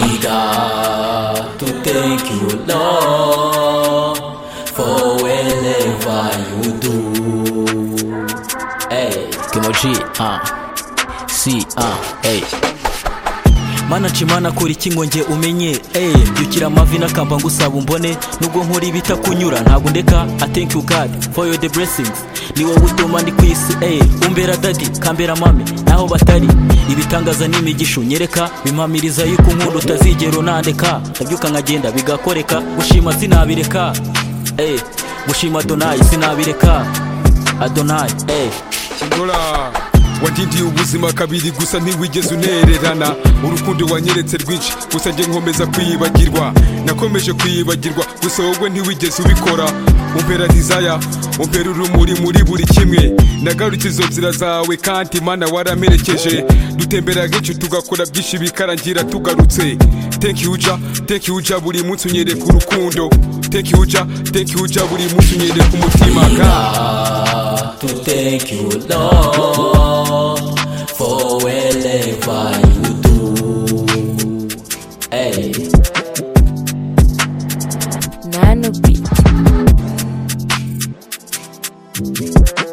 Liga to thank you, Lord, for whenever you do. Hey, Kimoji, ah, uh, see, ah, uh, hey. mana cimana kora iki ngo nge umenye eh byukira amavi n'akamba ngo usaba umbone nubwo nkora ibitakunyura ntabwo ndeka i thank you god for your the blessings ni wowe utuma ndi ku isi eh umbera dadi kambera mame naho batari ibitangaza n'imigisho nyereka bimpamiriza yuko nkunda utazigera unandeka ndabyuka nkagenda bigakoreka gushima sinabireka eh gushima adonayi sinabireka adonayi eh kigora wagiriye ubuzima kabiri gusa ntiwigeze unererana urukundo wanyeretse rwinshi gusa njye nkomeza kwiyibagirwa nakomeje kwiyibagirwa gusa wowe ntiwigeze ubikora umpera dizaya umpera urumuri muri buri kimwe nagarutse izo nzira zawe kandi mana waramerekeje dutembera kenshi tugakora byinshi bikarangira tugarutse teki uja teki uja buri munsi unyereka urukundo teki uja teki uja buri munsi unyereka umutima ka to thank you, Lord, for whatever you do. Hey. Nano beat.